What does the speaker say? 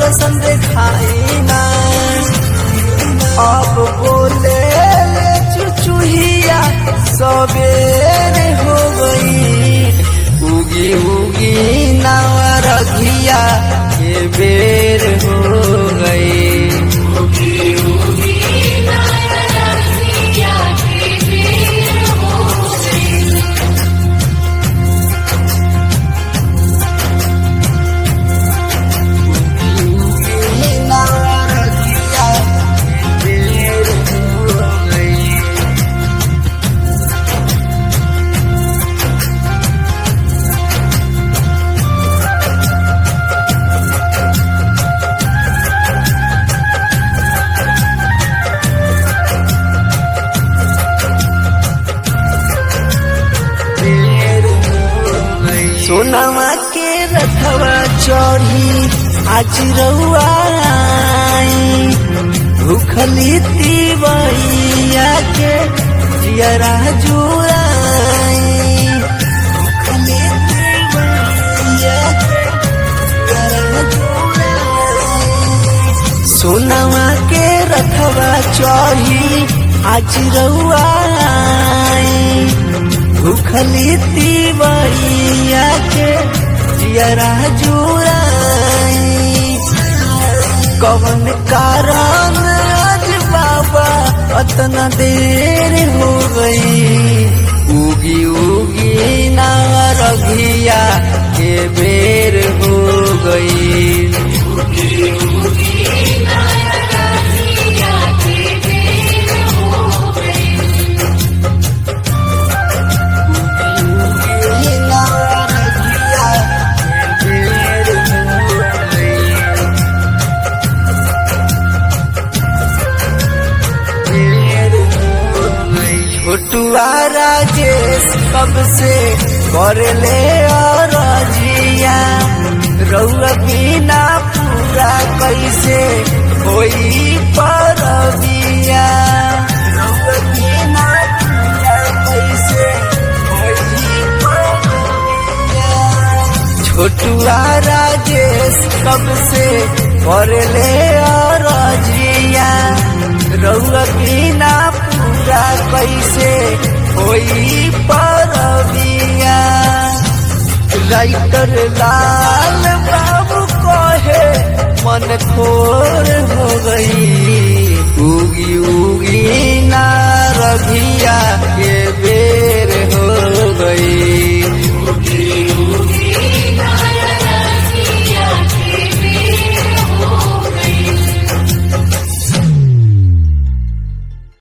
दर्शन दिखाई ना अब बोले ले चुचुहिया सबेरे हो गई उगी उगी नावा रघिया के बेर हो गई नावा रघिया के बेर हो गई सोनामा के रथवा चढ़ी आज रउआ आई भूखली तिवैया के जियरा जुआई भूखली तिवैया के जियरा जुआई। सोनामा के रथवा चढ़ी आज रउआ आई भूखली तिवैया के जियरा जुराई कवन कारण आज बाबा अतना देर हो गई उगी उगी ना रघिया के बेर हो गई छोटुआ राजेश कब से करले और जिया रउआ बिना पूरा कैसे कोई परबिया रउआ बिना पूरा कैसे होई परबिया छोटुआ राजेश कब से करले और जिया रउआ बिना पूरा कैसे होई परबिया राइटर लाल बाबू कहे मन खोर हो गई उगी उगी